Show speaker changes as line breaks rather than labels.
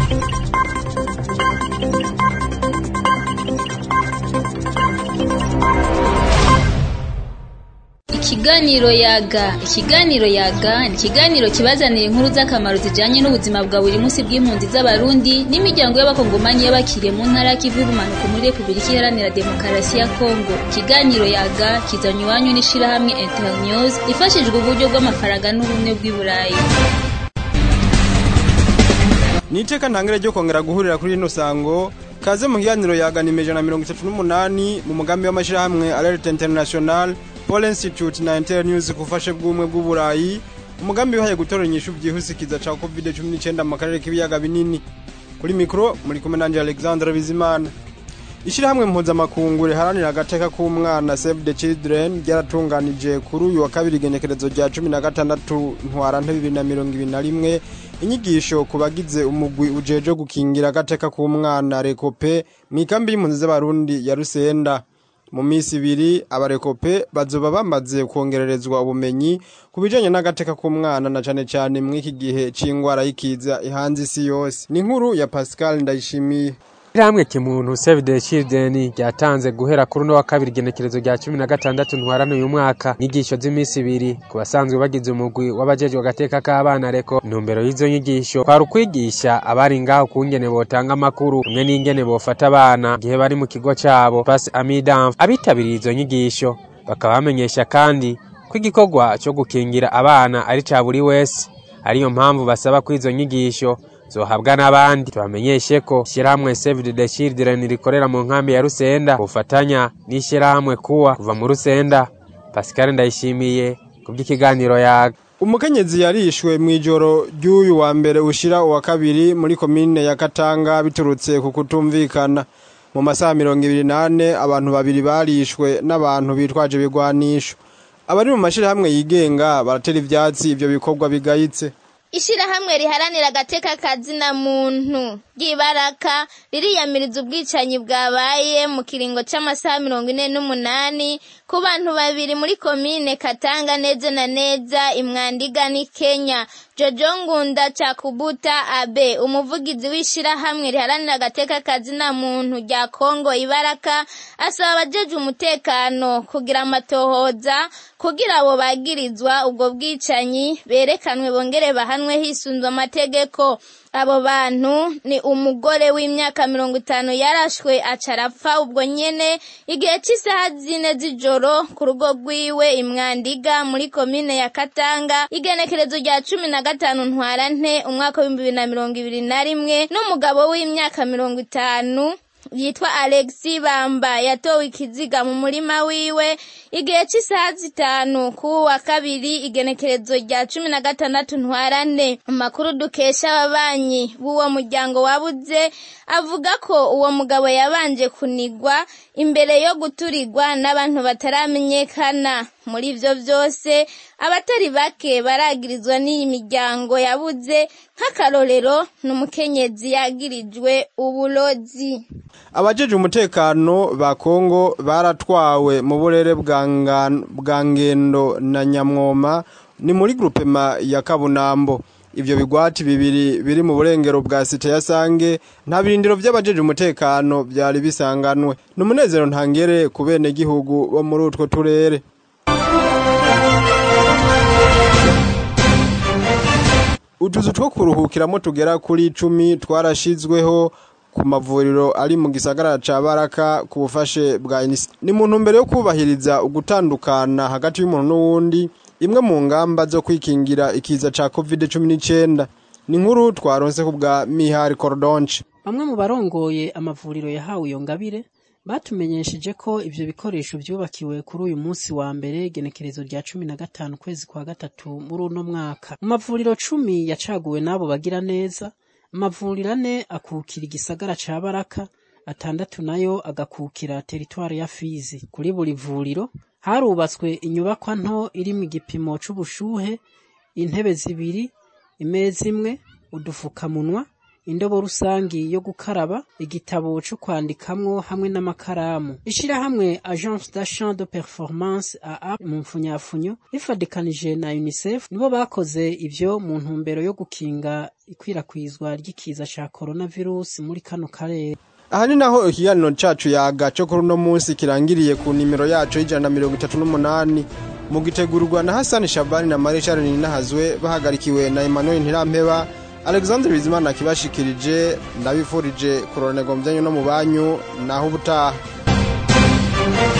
Ikiganiro yaga ikiganiro yaga ni ikiganiro kibazanira inkuru z'akamaro zijanye n'ubuzima bwa buri munsi bw'impunzi z'abarundi n'imiryango y'abakongomani y'abakiriye mu ntara y'ikivu y'ubumanuko muri repubulika iharanira demokarasi ya kongo ikiganiro yaga kizanywa iwanyu n'ishirahamwe internews ifashijwe uburyo bw'amafaranga n'ubumwe bw'i burayi
ni iteka ntangire ryo kongera guhurira kuri rino sango kaze mu kiganiro yagana ijana na mirongo itatu n'umunani mu mugambi w'amashyirahamwe alerte international Paul Institute na Inter News kufashe bw'umwe bw'uburayi umugambi wihaye gutora inyishu byihuse kiza ca COVID-19 mu karere k'ibiyaga binini kuri mikro muri kumwe nanje Alexandre Bizimana Ishirahamwe mpuzamakungu riharanira agateka k'umwana Save the Children ryaratunganije kuri uyu wa kabiri igenekerezo rya cumi na gatandatu ntwarante bibiri na mirongo ibiri na rimwe inyigisho ku bagize umugwi ujeje gukingira agateka k'umwana rekope mw'ikambi y'impunzi z'abarundi ya Rusenda mu minsi ibiri abarekope bazoba bamaze kongererezwa ubumenyi ku bijanye n'agateka k'umwana na cane cane mw'iki gihe c'ingwara y'ikiza ihanze isi yose ni inkuru ya Pascal Ndayishimiye
Ishirahamwe kimuntu Save the Children ryatanze guhera kuri uno wa kabiri igenekerezo rya cumi na gatandatu ntwarane uyu mwaka inyigisho z'iminsi ibiri ku basanzwe bagize umugwi w'abajejwe agateka k'abana reko intumbero y'izo nyigisho kwari ukwigisha abari ngaho kungene botanga amakuru hamwe n'ingene bofata abana igihe bari mu kigo cabo Pass Amidam abitabiriye izo nyigisho bakaba bamenyesha kandi ko igikorwa co gukingira abana ari ca buri wese ariyo mpamvu basaba ko izo nyigisho zohabwa n'abandi tubamenyeshe ko ishyirahamwe Save the Children rikorera mu nkambi ya Rusenda bufatanya n'ishyirahamwe kuwa kuva mu Rusenda Pascal Ndayishimiye kubw'ikiganiro yaga
umukenyezi yarishwe mw'ijoro ry'uyu wa mbere ushira uwa kabiri muri komine ya Katanga biturutse ku kutumvikana mu masaha mirongo ibiri nane abantu babiri barishwe n'abantu bitwaje ibigwanisho abari mu mashirahamwe yigenga baratera ivyatsi ivyo bikorwa bigayitse
Ishirahamwe riharanira agateka kazina muntu ry'ibaraka ririyamiriza ubwicanyi bwabaye mu kiringo c'amasaha mirongo ine n'umunani ku bantu babiri muri komine Katanga neza na neza imwandiga ni Kenya Jojo Ngunda Chakubuta Abe umuvugizi w'ishirahamwe riharanira agateka kazina muntu rya Kongo ibaraka asaba abajeje umutekano kugira amatohoza kugira abo bagirizwa ubwo bwicanyi berekanwe bongere bahanwe hisunzwe amategeko abo bantu ni umugore w'imyaka mirongo itanu yarashwe aca arapfa ubwo nyene igihe cy'isaha zine z'ijoro ku rugo rwiwe imwandiga muri komine ya katanga igenekerezo rya cumi na gatanu ntwarante umwaka w'ibihumbi bibiri na mirongo ibiri na rimwe n'umugabo w'imyaka mirongo itanu yitwa Alexi Bamba yatowe ikiziga mu murima wiwe igihe cy'isaha zitanu ku wa kabiri igenekerezo rya cumi na gatandatu ntwarane amakuru dukesha ababanyi b'uwo muryango wabuze avuga ko uwo mugabo yabanje kunigwa imbere yo guturigwa n'abantu bataramenyekana muri ivyo vyose abatari bake baragirizwa n'iyi miryango yabuze nk'akarorero n'umukenyezi yagirijwe uburozi
abajeje umutekano ba Kongo baratwawe mu burere bwa ngendo na nyamwoma ni muri grupema ya kabunambo ivyo bigwati bibiri biri mu burengero bwa site ya sange nta birindiro vy'abajeje umutekano vyari bisanganwe ni umunezero ntangere ku bene gihugu bo muri utwo turere utuzu two kuruhukiramo tugera kuri icumi twarashizweho ku mavuriro ari mu gisagara ca baraka ku bufashe bwa inisi ni mu ntumbero yo kubahiriza ugutandukana hagati y'umuntu n'uwundi imwe mu ngamba zo kwikingira ikiza ca covid cumi n'icenda ni nkuru twaronse ku bwa mihari korodonce
bamwe mu barongoye amavuriro yahawe iyo ngabire batumenyesheje ko ivyo bikoresho vyubakiwe kuri uyu munsi wa mbere igenekerezo rya cumi na gatanu kwezi kwa gatatu muri uno mwaka mu mavuriro cumi yacaguwe n'abo bagira neza amavuriro ane akukira igisagara ca baraka atandatu nayo agakukira teritwari ya fizi kuri buri vuriro harubatswe inyubakwa nto iri mu gipimo c'ubushuhe intebe zibiri imeza imwe udufukamunwa indobo rusangi yo gukaraba igitabo co kwandikamwo hamwe n'amakaramu ishirahamwe agence d'achat de performance aa mu mfunyafunyo rifadikanije na unicef nibo bakoze ivyo mu ntumbero yo gukinga ikwirakwizwa ry'ikiza ca coronavirus muri kano karere
aha ni naho ikiganiro cacu yaga co kuri uno munsi kirangiriye ku nimero yacu y'ijana na mirongo itatu n'umunani mu gitegurwa na hasani shabani na marishal ninahazwe bahagarikiwe na emmanuel ntirampeba alexandre bizimana kibashikirije ndabifurije kuroranirwa mu byanyu no mu banyu naho ubutaha